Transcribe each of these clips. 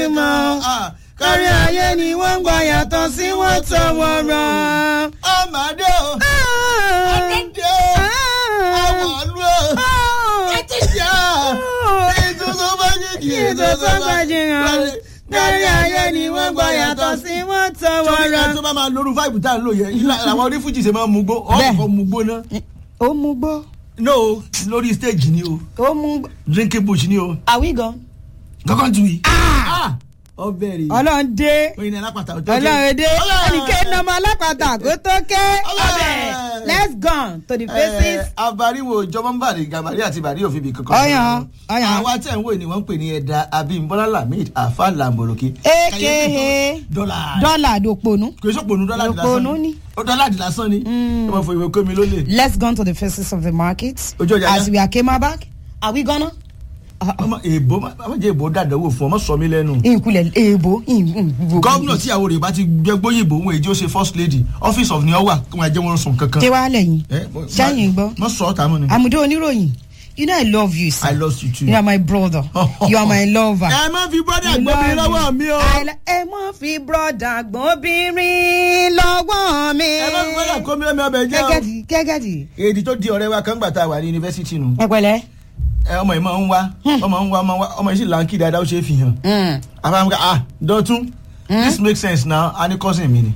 mọ̀ kárí ayé ni wọ́n ń gbà yàtọ̀ sí wọ́n tọwọ́rọ̀. ọmọdé o ọmọdé o àwọ̀lú o ẹtìjà ètò tó bá jìjì ètò tó bá jìyàn kárí ayé ni wọ́n gbà yàtọ̀ sí wọ́n sórí ẹ tọwọ́rọ̀. tó bá máa lóru fáìbù tá à ń lò yẹn ilá àwọn onífújì ṣe máa ń mugbó Bẹ́ẹ̀. ọkọ̀ mugbó náà ó mú gbó no lórí stage ni o ó mú gbó. drinking bush ni o are we gone. kankan tu yìí. ọbẹ̀ rè ọlọ́run dé oyin ní alápàtà ọjọ́ ọlọ́run dé Ọlọ́run. ẹnìkan ní ọmọ alápàtà kó tó ké Ọlọ́run. ọbẹ̀ let's go to the faces. abariwo jọmọmbàdì gàmàrí àti bàrí òfin bì kankan. Ọyàn, ọyàn. àwa tẹ̀ ń wò ni wọ́n ń pè ní ẹ̀dá abimbola lamid afa lamboroki. aka dọ́là dọ́là àdòpọ̀nù. kò sí òpònú dọ́là di lásán Òpònú ni. ó dọ́là di lásán ni ó máa fọ ìwé kómi lólè. let's go to the faces of the market Ojú ọjà as yá. we are came back are we gonna. ọmọ èèbó má jẹ́ èèbó dàdánwò fún ọmọ sọ mí lẹ́nu. ìkulẹ̀ èèbò ìgbò. gómìnà tíyàwó rẹ̀ bá ti gbẹ́gbóyìnbó òun èjì ó ṣe first lady office of ni ọ wà kí wọ́n jẹ́ wọn sùn kankan. ké wá lẹ́yìn Eh, mo- sẹ́yìn gbọ́ mo sọ ọ́ tààmú ni. àmúdó oníròyìn you know i love you sir I love you too. you are my brother you are my lover. ẹ má fi bọ́dà You gbóbi love lọ́wọ́ mi o. I lo- ẹ mọ fi brọ́dà gbọ́bìnrin lọ́wọ́ mi. ẹ má fi bọ́dà kó mi lẹ́mi ọbẹ̀ jẹ́ o. gẹ́gẹ́dì gẹ́gẹ́dì. èdè tó di ọ̀rẹ́ wa kan gbà tá a wà ní yunifásitì nù. ẹ pẹ̀lẹ́. ẹ ọmọ yìí máa ń wá ọmọ ń wá ọmọ ń wá ọmọ yìí sì láǹkì dáadáa ó ṣe é fi hàn. àbámu ah dọ̀tún this makes sense now a ní cousin mi ni.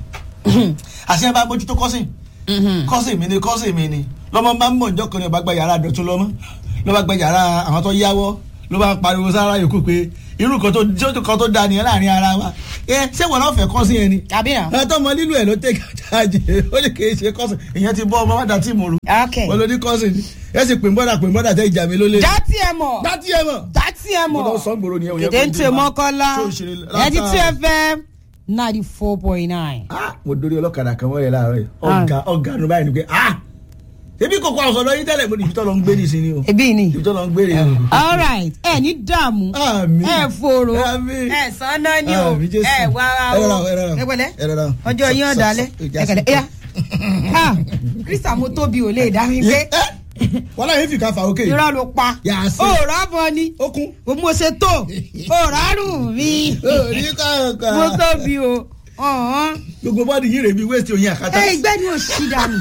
àti ẹ bá mójútó cousin cousin mi ni cousin mi ni lọ́mọ bá ń mọ̀ njọ́ kan ní ọba gba yàrá dọ̀tún lọ́mọ ló bá gba yàrá àwọn tó yáwọ́ ló bá ń pariwo sára yòókù pé irú kan tó jẹ́ kan tó da nìyẹn láàrin ara wa ẹ ṣé wọn náà fẹ́ cousin yẹn ni. àbí náà. ẹ tọ́ mọ lílo ẹ̀ ló tẹ̀ kájáde ó lè kéé ṣe cousin ìyẹn ti bọ́ ọmọ wá dá tíìmù rú ok. wọ́n ló ní cousin ni ẹ sì pè ń bọ́dà pè ń bọ́dà tẹ́ ìjà mi ló lé. dátì ẹ mọ̀ dátì ẹ mọ̀. dátì ẹ mo mọ̀. lọ sọ gbòòrò nìyẹn òye kéde ń tẹ mọ́kànlá tó ń ṣeré ẹtí látà- two fm ninety four point nine. Ah, mo dórí ọlọ́kadà kan wọ́n yẹ láàárọ̀ yìí ọ̀gá ọ̀gá nu báyìí ni pé ah ebi kòkó àwọn ọ̀sọ̀dọ̀ yín tẹ́lẹ̀ mo ní ibi tó lọ ń gbé nìsín ni o ebi ni. ibi tó lọ ń gbé rè o. all right ẹ ní dààmú Àmín. ẹ fòrò Àmín. ẹ sànà ni o Àmín, Jésù. ẹ wá Ẹ rọra o, ẹ rọra o. ẹ pẹ̀lẹ́ Ẹ rọra o. ọjọ́ yín Sọ- ọ̀dàlẹ̀ sọ- ìjà ẹ kẹlẹ̀ sí. ẹ̀yà ha krista mo tóbi ò lè dá mi pé wọ́n láyé fi ká fa òkè. irọ́ ló pa Yàsí. òòrọ̀ bọ ni ó kún. o mo ṣe tó òòrọ̀ àrùn mi orí kọ̀ọ̀kan. mo tóbi o ọ̀hún. gbogbo bọ́ọ̀dì yìí rè bí wéèsì oyin àkátá. ẹ ìgbẹ́ ni ò sí dànù.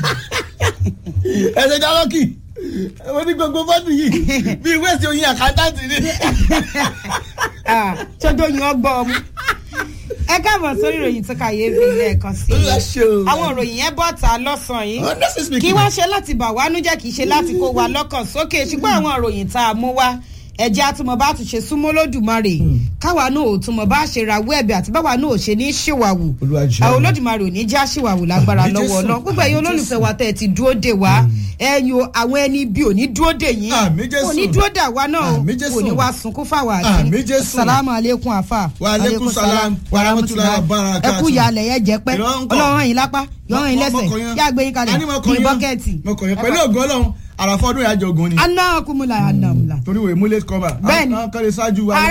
ẹsẹ̀ jálọ́kì mo ní gbogbo bọ́ọ̀dì yìí bí wéèsì oyin àkátá ti ní. ṣojú oyin ọgbọ́ ọmú. ẹ káàbọ̀ sórí ìròyìn tó kàyéfì lẹ́ẹ̀kan sí Olúwa ṣe o. i. àwọn ìròyìn yẹn bọ̀ ta lọ́sàn-án yìí. honestly speaking. kí wá ṣe láti bà wá nújẹ́ kì í ṣe láti kó wa lọ́kàn sókè ṣùgbọ́n àwọn ìròyìn tá a mú wá ẹ̀jẹ̀ àtúmọ̀ bá tún ṣe súnmọ́ lódùmarè káwa náà ò túmọ̀ bá ṣe rawọ́ ẹ̀bẹ̀ àti báwa náà ò ṣe ní ṣìwàwù Olúwa jọ̀ọ́. àwọn olódùmarè ò ní já ṣìwàwù lágbára Àmín lọ́wọ́ Jésù. ọlọ́ gbogbo ẹ̀yin olólùfẹ́ wa tẹ́ ẹ ti dúró dè wá ẹ̀yin o àwọn ẹni bí ò ní dúró dè yín Àmín Jésù. ò ní dúró dà wá náà o Àmín Jésù. kò ní wá sunkún fáwa àti Àmín Jésù. salamu aleykum afa Wa alaikum salam wa rahmatullahi wa barakatuh. ẹ kú ìyàlẹ̀ yẹn jẹ́ pẹ́ Ìrọ̀ ń kọ́. ọlọ́run yín lápá yọ̀rọ̀ yín Mo- mo lẹ́sẹ̀ kọ̀ yán. yá gbé yín kalẹ̀ A ní mo kọ̀ ní yán. bọ́kẹ́ẹ̀tì. mo kọ̀ yẹn pẹ̀lú ògùn ọlọ́run àràfọ́dún ìyájọ́ ogun ni. anáàkúmùlà àdàmùlà. torí wo emulate cover. Bẹ́ẹ̀ni. àwọn kan lè ṣáájú wa.